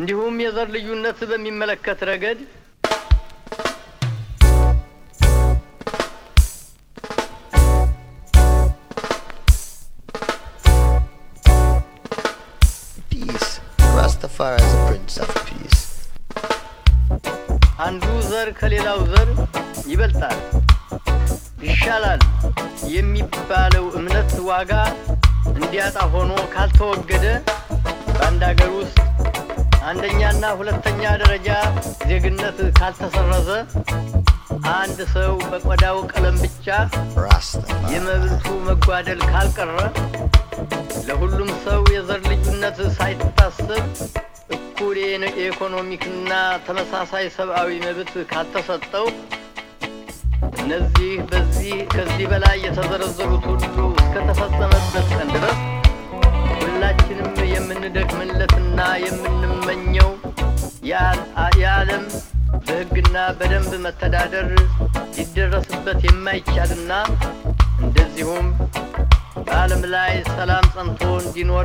እንዲሁም የዘር ልዩነት በሚመለከት ረገድ Peace. Rastafari is a prince of peace. አንዱ ዘር ከሌላው ዘር ይበልጣል፣ ይሻላል የሚባለው እምነት ዋጋ እንዲያጣ ሆኖ ካልተወገደ በአንድ ሀገር ውስጥ አንደኛና ሁለተኛ ደረጃ ዜግነት ካልተሰረዘ አንድ ሰው በቆዳው ቀለም ብቻ Rastafari. የመብቱ መጓደል ካልቀረ ለሁሉም ሰው የዘር ልዩነት ሳይታሰብ እኩል የነ- የኢኮኖሚክና ተመሳሳይ ሰብአዊ መብት ካልተሰጠው እነዚህ በዚህ ከዚህ በላይ የተዘረዘሩት ሁሉ እስከተፈጸመበት ቀን ድረስ ሁላችንም የምንደክምለትና የምንመኘው የአ- የዓለም በሕግና በደንብ መተዳደር ሊደረስበት የማይቻልና እንደዚሁም በዓለም ላይ ሰላም ጸንቶ እንዲኖር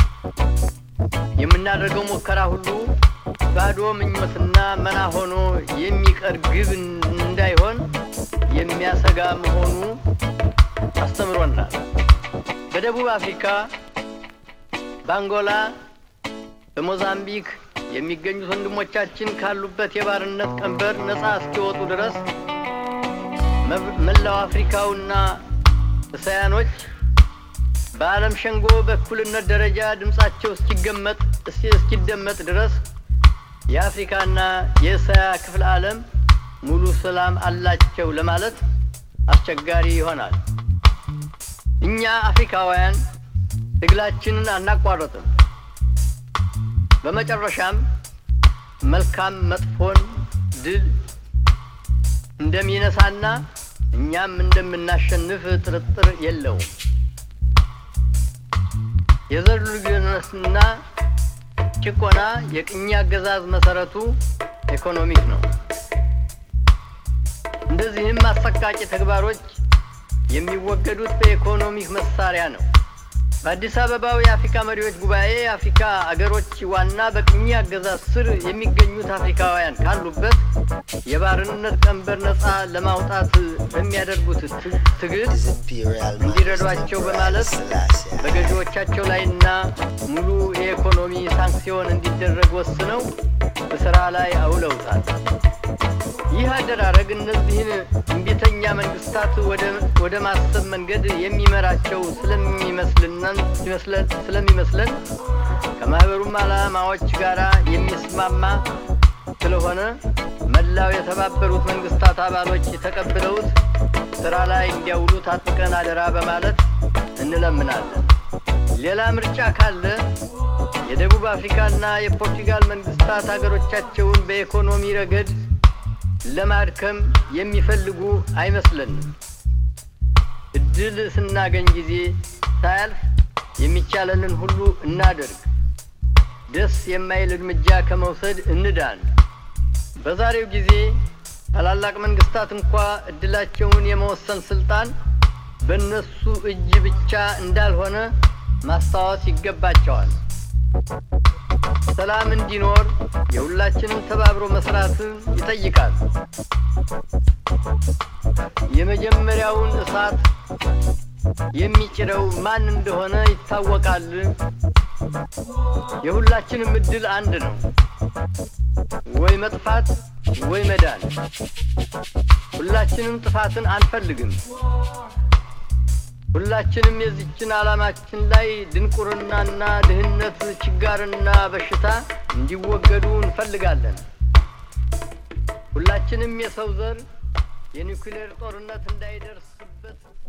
የምናደርገው ሙከራ ሁሉ ባዶ ምኞትና መና ሆኖ የሚቀር ግብ እንዳይሆን የሚያሰጋ መሆኑ አስተምሮናል። በደቡብ አፍሪካ፣ በአንጎላ፣ በሞዛምቢክ የሚገኙት ወንድሞቻችን ካሉበት የባርነት ቀንበር ነፃ እስኪወጡ ድረስ መብ- መላው አፍሪካውና እስያኖች በዓለም ሸንጎ በእኩልነት ደረጃ ድምፃቸው እስኪገመጥ እስኪ- እስኪደመጥ ድረስ የአፍሪካና የእስያ ክፍለ ዓለም ሙሉ ሰላም አላቸው ለማለት አስቸጋሪ ይሆናል። እኛ አፍሪካውያን ትግላችንን አናቋረጥም። በመጨረሻም መልካም መጥፎን ድል እንደሚነሳና እኛም እንደምናሸንፍ ጥርጥር የለውም። የዘር ልዩነትና ጭቆና የቅኝ አገዛዝ መሰረቱ ኢኮኖሚክ ነው። እንደዚህም አሰቃቂ ተግባሮች የሚወገዱት በኢኮኖሚክ መሳሪያ ነው። በአዲስ አበባው የአፍሪካ መሪዎች ጉባኤ የአፍሪካ አገሮች ዋና በቅኝ አገዛዝ ስር የሚገኙት አፍሪካውያን ካሉበት የባርነት ቀንበር ነፃ ለማውጣት በሚያደርጉት ት- ትግል His Imperial እንዲረዷቸው Majesty በማለት Selassie. በገዢዎቻቸው ላይና ሙሉ የኢኮኖሚ ሳንክሲዮን እንዲደረግ ወስነው በስራ ላይ አውለውታል። ይህ አደራረግ እነዚህን እምቢተኛ መንግስታት ወደ- ወደ ማሰብ መንገድ የሚመራቸው ስለሚመስልነን- ይመስለን- ስለሚመስለን ከማህበሩም ዓላማዎች ጋር የሚስማማ ስለሆነ መላው የተባበሩት መንግስታት አባሎች ተቀብለውት ስራ ላይ እንዲያውሉት አጥብቀን አደራ በማለት እንለምናለን። ሌላ ምርጫ ካለ የደቡብ አፍሪካና የፖርቱጋል መንግስታት ሀገሮቻቸውን በኢኮኖሚ ረገድ ለማድከም የሚፈልጉ አይመስለንም። እድል ስናገኝ ጊዜ ሳያልፍ የሚቻለንን ሁሉ እናደርግ። ደስ የማይል እርምጃ ከመውሰድ እንዳን። በዛሬው ጊዜ ታላላቅ መንግስታት እንኳ እድላቸውን የመወሰን ስልጣን በእነሱ እጅ ብቻ እንዳልሆነ ማስታወስ ይገባቸዋል። ሰላም እንዲኖር የሁላችንም ተባብሮ መስራትን ይጠይቃል። የመጀመሪያውን እሳት የሚጭረው ማን እንደሆነ ይታወቃል። የሁላችንም እድል አንድ ነው፣ ወይ መጥፋት ወይ መዳን። ሁላችንም ጥፋትን አንፈልግም። ሁላችንም የዚችን ዓላማችን ላይ ድንቁርናና ድህነት፣ ችጋርና በሽታ እንዲወገዱ እንፈልጋለን። ሁላችንም የሰው ዘር የኒውክሌር ጦርነት እንዳይደርስበት